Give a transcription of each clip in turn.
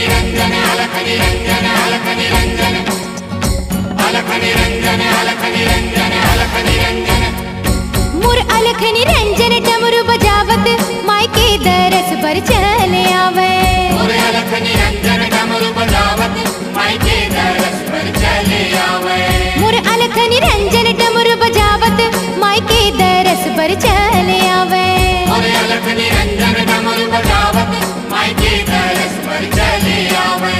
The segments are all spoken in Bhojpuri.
निरंजन अलख निरंजन अलख निरंजन अलख निरंजन अलख निरंजन अलख निरंजन मुर अलख निरंजन डमरू बजावत मायके दरस पर चले आवे मोरे अलख निरंजन डमरू बजावत मायके दरस पर चले आवे मुर अलख निरंजन डमरू बजावत मायके दरस पर चले आवे मोरे अलख निरंजन डमरू बजावत मायके दरस पर चले आवे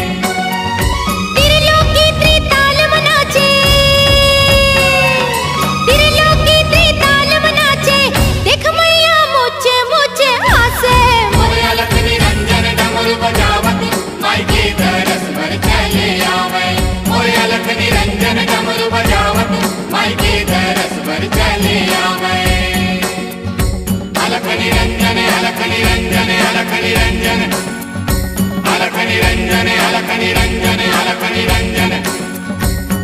त्रिलोकी त्रिताल मनाचे त्रिलोकी त्रिताल मनाचे देख मैया मुझे मुझे हासे मोरे अलख निरंजन डमरू बजावत मायके दरस पर चले आवे मोरे अलख निरंजन डमरू बजावत मायके दरस पर चले आवे अलख निरंजन अलख निरंजन अलख निरंजन अलख निरंजन अलख निरंजन अलख निरंजन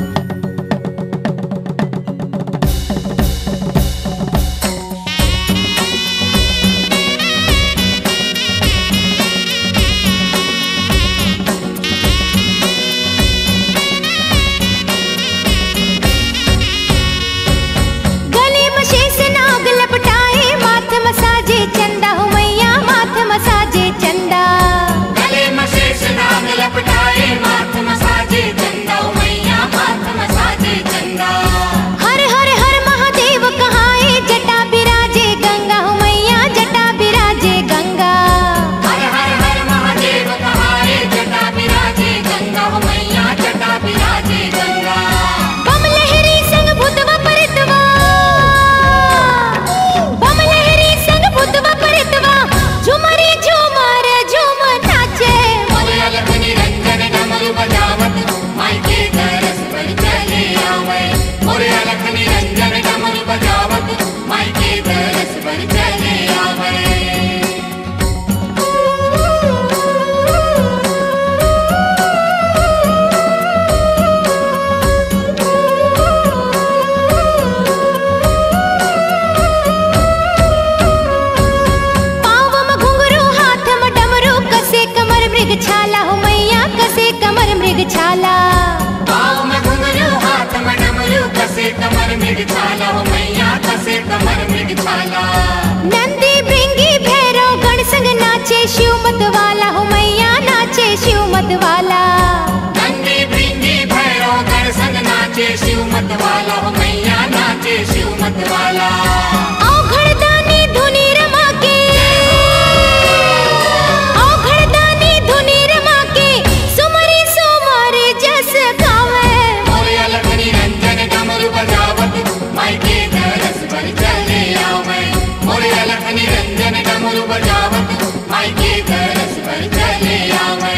गले में शेष नाग लपटाए माथ मसाजे चंदा हो मैया माथ मसाजे चंदा गले में शेष नाग लपटाए माथ मसाजे चंदा ओ मैया माथ मसाजे चंदा हर हर हर महादेव कहाए जटा बिराजे गंगा हो मैया जटा बिराजे गंगा हर हर हर महादेव कहाए जटा विराजे गंगा हो मैया जटा विराजे गंगा बम लहरी संग भूतवा परितवा बम लहरी संग भूतवा परितवा झुमरी झुमर झुम नाचे मोरे अलख निरंजन डमरू बजावत मायके दरस पर चले आवे मोरे अलख निरंजन डमरू बजावत मायके दरस पर चले आवे पाँव में घुंघरू हाथ में डमरू कसे कमर मृग छाला हो मैया कसे कमर मृग छाला पाँव में घुंघरू हाथ में डमरू कसे कमर मृग छाला हो मैया कसे कमर मृग छाला नंदी भृंगी भैरव गण संग नाचे शिव मत वाला हो मैया नाचे शिव मत वाला नंदी भृंगी भैरव गण संग नाचे शिव मत वाला हो मैया नाचे शिव मत वाला औघड़दानी धुनी रमा के औघड़दानी धुनी रमा के सुमरी सुमर जस गावे मोरे अलग निरंजन डमरू बजावत मायके दरस पर चले आवे मोरे अलग निरंजन डमरू बजावत मायके दरस पर चले आवे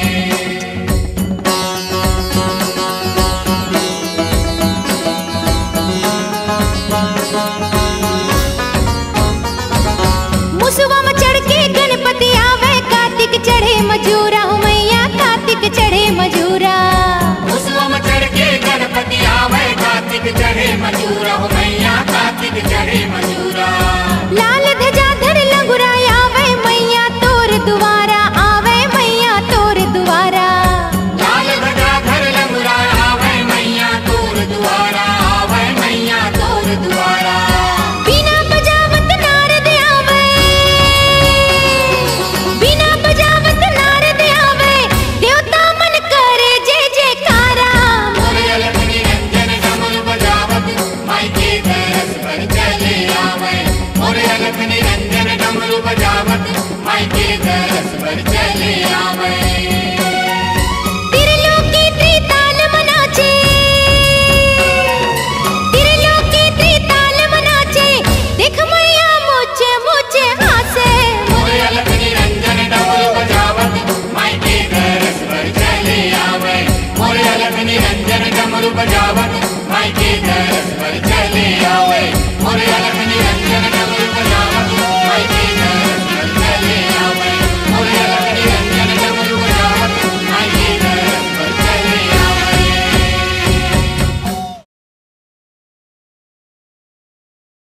मुसवा में चढ़ के गणपति आवे कार्तिक चढ़े मजूरा हो मैया कार्तिक चढ़े मजूरा उसवम चढ़ के गणपति आवे कार्तिक चढ़े मजूरा हो मैया कार्तिक चढ़े मजूरा लाल ध्वजा धर लंगुरा आवे मैया तोर दुआरा आवे मैया तोर दुआरा लाल ध्वजा धर लंगुरा आवे मैया तोर दुआरा आवे मैया तोर दुआरा बिना बजावत नारद आवे बिना बजावत नारद आवे देवता मन करे जय जयकारा मोरे अलग निरंजन डमरू बजावत मायके दरस पर चले आवे मोरे अलग निरंजन डमरू बजावत मायके दरस पर चले आवे त्रिलोकी त्रिताल मनाचे त्रिलोकी त्रिताल मनाचे देख मैया मुझे मुझे हासे मोरे अलग निरंजन डमरू बजावत मायके दरस पर चले आवे मोरे अलग निरंजन डमरू बजावत मायके दरस पर चले आवे मोरे अलग